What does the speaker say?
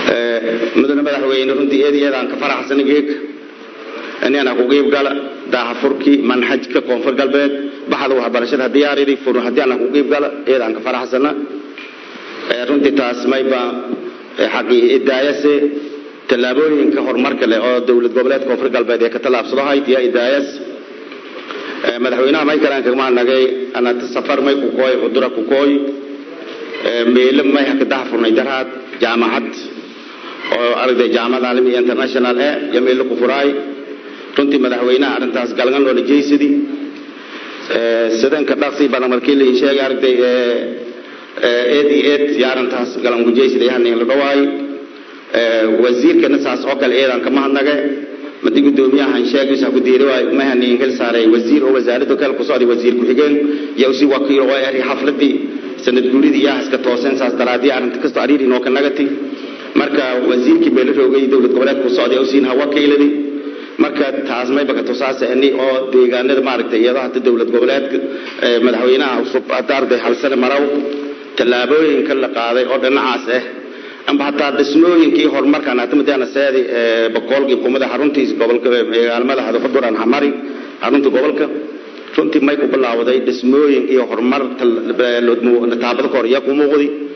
mudane madaxweyne runtii eed iyadaan ka faraxsan geeg inaan ku qeyb gala daahafurkii manhajka koonfur galbeed baxda waxbarashada diyaaridii furun haddii aan ku qeyb gala eedaan ka faraxsana runtii taas mayba xaqii idaayase tallaabooyinka horumarka leh oo dowlad goboleed koonfur galbeed ee ka tallaabsado haytiya idaayas madaxweynaha may kalaan kagmaa nagay anata safar may ku kooy cudura ku kooy meelo may haka daahfurnay daraad jaamacad oo aragday jaamacad caalami international eh iyo meelo ku furaay runtii madaxweynaha arrintaas galgan loola jeysadi sidanka dhaqsi badan markii la sheegay aragday eed iyo eed iyo arrintaas galan ku jeysadi hanin la dhawaay wasiirkana saas oo kale eedan kama hadnaga madi gudoomiyahan sheegaysa ku diiray waay ma hanin hel saaray wasiir oo wasaaradda kale ku socday wasiir ku xigeen iyo si wakiil oo ay xafladii sanad guuridii yaa iska toosan saas daraadii arrinta kasta ariiri noo ka nagati marka wasiirkii beel roogay dowlad goboleedka ku socday oo siin hawa kayladi marka taas may baka tusaasani oo deegaanada maaragtay iyadoo hadda dowlad goboleedka madaxweynaha cusub hadda arday hal sane marow tallaabooyinka la qaaday oo dhinacaas ah amba hataa dhismooyinkii horumarkan hata madaana seedi boqolkii kumada xaruntiis gobolka magaalmada hadafaduran hamari xarunta gobolka runtii may ku bilaawday dhismooyin iyo horumar taabada kor iyo ku muuqdi